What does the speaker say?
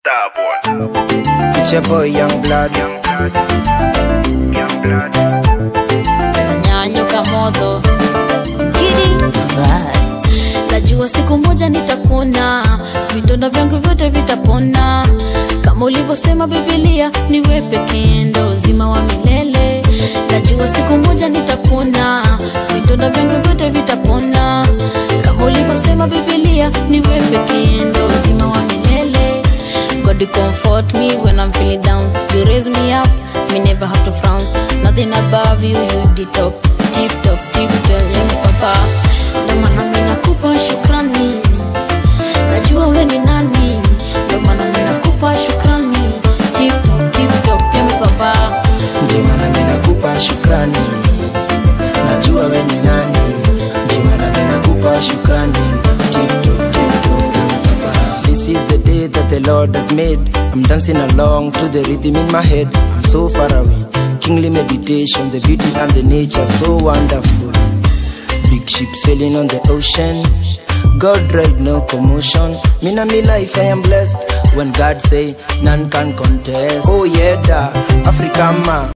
Starboy. It's your boy Young Blood. Young blood. Young blood. nyanyuka moto najua siku moja nitakuona vidonda vyangu vyote vitapona kama ulivyosema bibilia niwe pekee ndo uzima wa milele najua siku moja nitakuona vidonda vyangu vyote vitapona kama ulivyosema bibilia niwe pekee ndo uzima wa milele God you comfort me when I'm feeling down. You raise me up, me never have to frown. Nothing above you, you the top, tip top, tip top, yani papa. Ndo maana mimi nakupa shukrani, najua we ni nani. Ndo maana mimi nakupa shukrani, tip top, tip top, yani papa. Ndio maana mimi nakupa shukrani. Najua we ni nani. Ndio maana mimi nakupa shukrani. Tip-top, tip-top, papa. This is the day that the Lord has made. I'm dancing along to the rhythm in my head. I'm so far away. Kingly meditation, the beauty and the nature so wonderful. Big ship sailing on the ocean. God ride no commotion. Me na me life I am blessed. When God say none can contest. Oh yeah, da Africa ma.